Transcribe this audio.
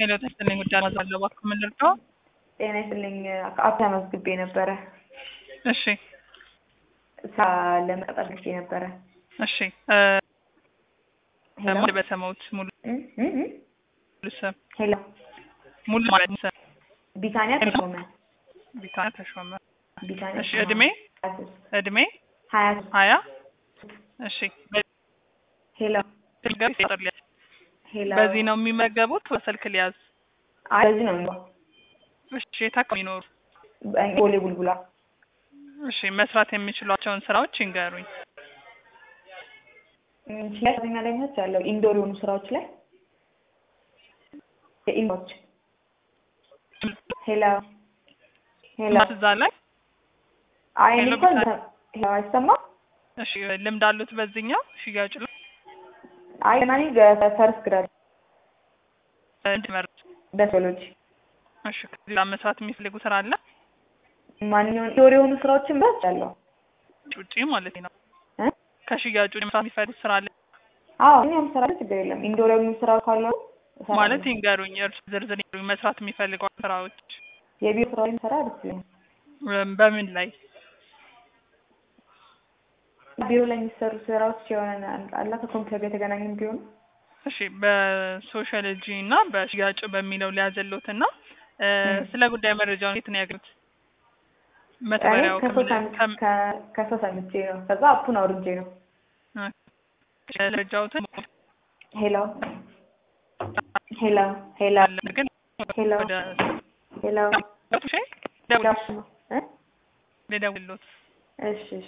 ሄሎ ተስጥልኝ ጉዳይ ማዛለው እባክህ ምን ልርዳው? ጤና ይስጥልኝ አፕ ተመዝግቤ ነበረ እሺ ስራ ለመቀጠር ልኬ ነበረ። እሺ እ ሄሎ ሙሉ በሰማሁት ሙሉ እ እ እ ሙሉ ስም ሄሎ ሙሉ ማለት ስም ቢታንያ ተሾመ ቢታንያ ተሾመ። ቢታንያ እሺ ተሾመ። እድሜ ሀያ ሶስት እድሜ ሀያ ሶስት ሀያ እሺ ሄሎ በዚህ ቁጥር ሊያዝ ሄሎ በዚህ ነው የሚመገቡት በስልክ ሊያዝ አይ በዚህ ነው የሚለው እሺ የት አካባቢ ይኖሩ? ቦሌ ቡልቡላ እሺ መስራት የሚችሏቸውን ስራዎች ይንገሩኝ። ሽያጭተኛ ላይ ነች ያለው ኢንዶር የሆኑ ስራዎች ላይ የኢንዶች ሄሎ ሄሎ እዛ ላይ አይ እኔ ሄሎ እንኳን ቢታ- ሄሎ አይሰማም እሺ ልምድ አሉት በዚህኛው ሽያጭ ላይ አይ ገና እኔ ፈርስት ግራድ እንዲመርጥ በሶሎጂ እሺ ከዚህ ጋር መስራት የሚፈልጉ ስራ አለ ማንኛውን ኢንዶር የሆኑ ስራዎችን በስ ያለው ውጪ ማለት ነው እ ከሽያጩ መስራት የሚፈልጉ ስራ አለ አዎ እኛም ስራ ችግር የለም ኢንዶር የሆኑ ስራ ካሉ እሰራለሁ። ማለት ይንገሩኝ እርሱ ዝርዝር ይንገሩኝ መስራት የሚፈልገው ስራዎች የቢሮ ስራዎች ሰራ ደስ ይለኛል እም፣ በምን ላይ ቢሮ ላይ የሚሰሩ ስራዎች የሆነ አላ ከኮምፒውተር ጋር የተገናኙ ቢሆኑ እሺ በሶሻሎጂ እና በሽያጭ በሚለው ሊያዘሉት እና እ፣ እም። ስለ ጉዳይ መረጃውን የት ነው ያገኙት እኔ መተግበሪያው ከሰው ከምን- ሰምቼ ከም- ከ- ከሰው ሰምቼ ነው ከዛ አፑን አውርጄ ነው መረጃዎትን ሄሎ ሄሎ ሄሎ አለ ግን ሄሎ ወደ ሄሎ እሺ ደውል እ ልደውልሎት እሺ እሺ